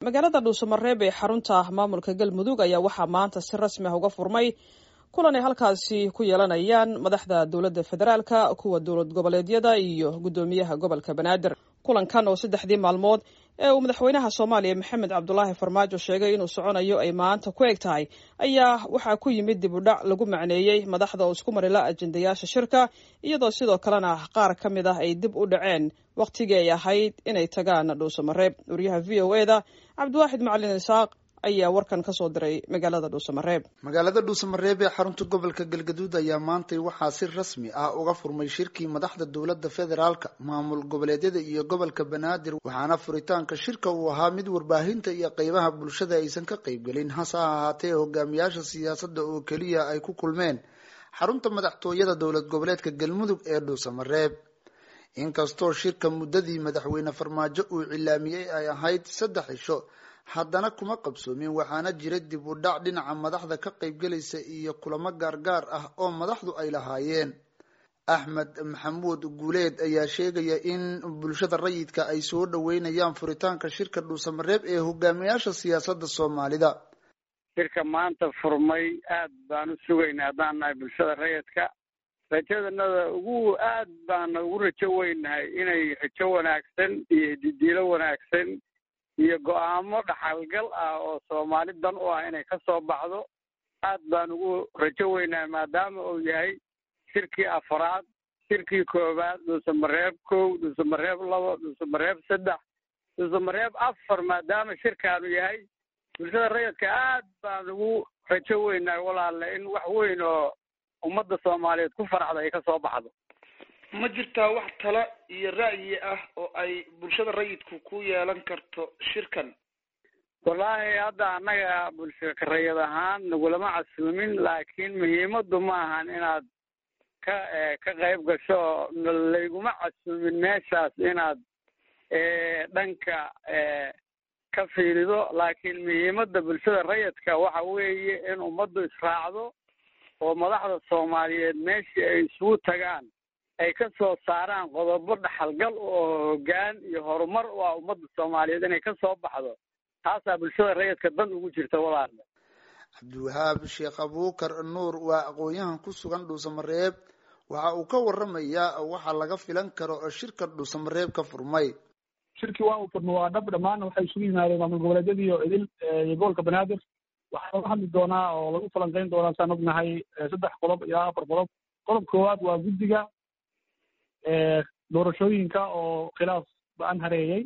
magaalada dhuusamareeb ee xarunta maamulka galmudug ayaa waxaa maanta si rasmi ah uga furmay kulan ay halkaasi ku yeelanayaan madaxda dowladda federaalka kuwa dowlad goboleedyada iyo guddoomiyaha gobolka banaadir kulankan oo saddexdii maalmood ee uu madaxweynaha soomaaliya maxamed cabdulaahi farmaajo sheegay inuu soconayo ay maanta ku eg tahay ayaa waxaa ku yimid dib u dhac lagu macneeyey madaxda oo isku marila ajendayaasha shirka iyadoo sidoo kalena qaar ka mid ah ay dib u dhaceen wakhtigii ay ahayd inay tagaan dhuusamareeb wariyaha v o eda cabdiwaaxid macalin isaaq ayaa warkan ka soo diray magaalada dhuusamareeb magaalada dhuusamareeb ee xarunta gobolka galgaduud ayaa maantay waxaa si rasmi ah uga furmay shirkii madaxda dowladda federaalka maamul goboleedyada iyo gobolka banaadir waxaana furitaanka shirka uu ahaa mid warbaahinta iyo qeybaha bulshada aysan ka qeybgelin hase ha ahaatee hogaamiyaasha siyaasadda oo keliya ay ku kulmeen xarunta madaxtooyada dowlad goboleedka galmudug ee dhuusamareeb inkastoo shirka muddadii madaxweyne farmaajo uu cilaamiyey ay ahayd saddex cisho haddana kuma qabsoomin waxaana jira dib u dhac dhinaca madaxda ka qaybgelaysa iyo kulamo gaargaar ah oo madaxdu ay lahaayeen axmed maxamuud guuleed ayaa sheegaya in bulshada rayidka ay soo dhaweynayaan furitaanka shirka dhuusamareeb ee hogaamiyaasha siyaasadda soomaalida shirka maanta furmay aad baan u sugaynay haddaan nahay bulshada rayidka rajadanada ugu aad baana ugu rajo weynahay inay rajo wanaagsan iyo didiilo wanaagsan iyo go-aamo dhaxalgal ah oo soomaali dan u ah inay ka soo baxdo aad baan ugu rajo weynahay maadaama uu yahay shirkii afraad shirkii koowaad dhuusamareeb kow dhuusamareeb labo dhuusamareeb saddex dhuusamareeb afar maadaama shirkaanu yahay bulshada rayidka aad baan ugu rajo weynahay walaale in wax weyn oo ummadda soomaaliyeed ku faraxda ay ka soo baxdo ma jirtaa wax tala iyo ra'yi ah oo ay bulshada rayidku ku yeelan karto shirkan wallaahi hadda annaga bulshaka rayid ahaan nagulama casuumin laakiin muhiimaddu ma ahan inaad ka ka qayb gasho layguma casuumin meeshaas inaad dhanka ka fiirido laakiin muhiimadda bulshada rayidka waxa weeye in ummaddu israacdo oo madaxda soomaaliyeed meeshii ay isugu tagaan ay ka soo saaraan qodobo dhaxalgal oo hoggaan iyo horumar u ah ummadda soomaaliyeed inay ka soo baxdo taasaa bulshada rayidka dan ugu jirta walaale cabdiwahaab sheekh abuukar nuur waa aqoon-yahan ku sugan dhuusamareeb waxa uu ka waramayaa waxa laga filan karo oo shirka dhuusamareeb ka furmay shirkii waa uu furmay waa dhab dhammaan waxay isugu yimaadeen maamul goboleedyada iyo idil iyo gobolka banaadir waxaa laga hadli doonaa oo lagu falanqeyn doonaa saan ognahay saddex qodob ilaa afar qodob qodob koowaad waa guddiga doorashooyinka oo khilaaf ba-an hareeyey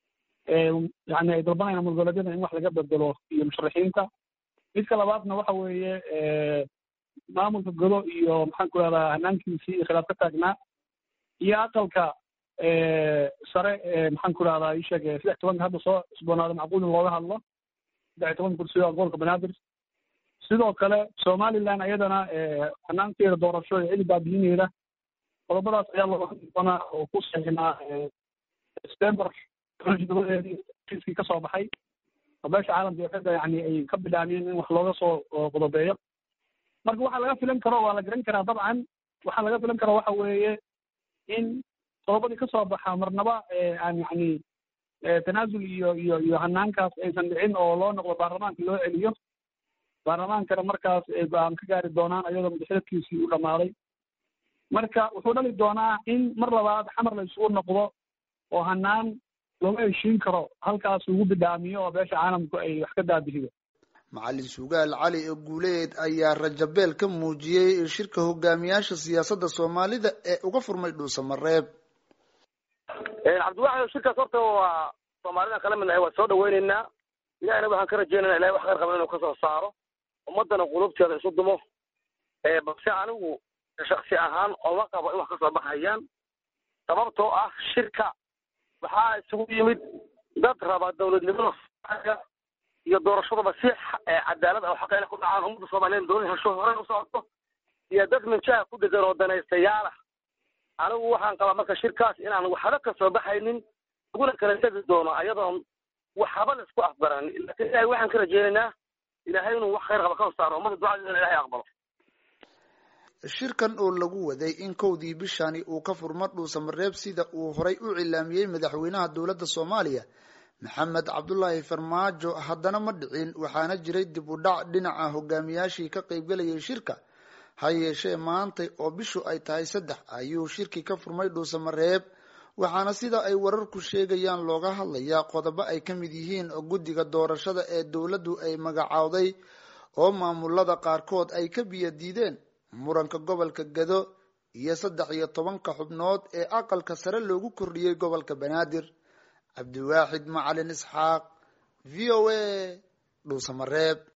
yani ay dalbanayaan maamul goboleedyada in wax laga bedelo iyo musharaxiinta midka labaadna waxa weeye maamulka godo iyo maxaan ku rahdaa hanaankiisii iyo khilaaf ka taagnaa iyo aqalka sare maxaan ku rahdaa isheeg saddex tobanka hadda soo cusboonaada macquul in looga hadlo saddex tobanka kursiga gobolka banaadir sidoo kale somaliland ayadana hanaankeeda doorasho iyo cidi baabiyineeda qodobadaas ayaa looga hadli doonaa oo ku saxinaa september dabadeedii kiiskii kasoo baxay oo beesha caalamka iyo xagga yani ay ka bilaabeen in wax looga soo qodobeeyo marka waxaa laga filan karo waa la garan karaa dabcan waxaa laga filan karo waxa weeye in qodobadii kasoo baxa marnaba aan yani tanaasul iyo iyo iyo hanaankaas aysan dhicin oo loo noqdo baarlamaanka loo celiyo baarlamaankana markaas ay go-aan ka gaari doonaan ayadoo madaxdadkiisii u dhammaaday marka wuxuu dhali doonaa in mar labaad xamar la isugu noqdo oo hanaan looma heshiin karo halkaas ugu bidhaamiyo oo beesha caalamku ay wax ka daabihido macalin sugaal cali ee guuleed ayaa rajabeel ka muujiyey shirka hogaamiyaasha siyaasadda soomaalida ee uga furmay dhuusamareeb cabdiwaxid shirkaas horta waa soomaalida kala midnahay waa soo dhaweyneynaa ilahina waxaan ka rajeynayna ilahay wax khayr qaba inuu kasoo saaro ummadana qulubteeda isu dumo balse anigu shaksi ahaan oma qabo in wax kasoo baxayaan sababtoo ah shirka waxaa isugu yimid dad raba dawladnimada iyo doorashadaba si cadaalad ah oo xaqeyna ku dhacaan ummadda soomaaliyeed dooni hesho horey u socoto iyo dad minjaha ku degan oo danaystayaal ah anigu waxaan qabaa marka shirkaas inaan waxba kasoo baxaynin laguna kala tegi doono ayadoon waxba la isku afbaranin laakiin ilahay waxaan ka rajeynaynaa ilaahay inuu wax khayr qaba ka saaro ummadda ducadeeda in ilahay aqbalo shirkan oo lagu waday in kowdii bishani uu ka furmo dhuusamareeb sida uu horay u cilaamiyey madaxweynaha dowladda soomaaliya maxamed cabdulaahi farmaajo haddana ma dhicin waxaana jiray dib u dhac dhinaca hogaamiyaashii ka qaybgalayay shirka ha yeeshee maantay oo bishu ay tahay saddex ayuu shirkii ka furmay dhuusamareeb waxaana sida ay wararku sheegayaan looga hadlayaa qodobo ay ka mid yihiin guddiga doorashada ee dowladdu ay magacowday oo maamulada qaarkood ay ka biyo diideen muranka gobolka gado iyo saddex iyo tobanka xubnood ee aqalka sare loogu kordhiyey gobolka banaadir cabdiwaaxid macalin isxaaq v o a dhuusamareeb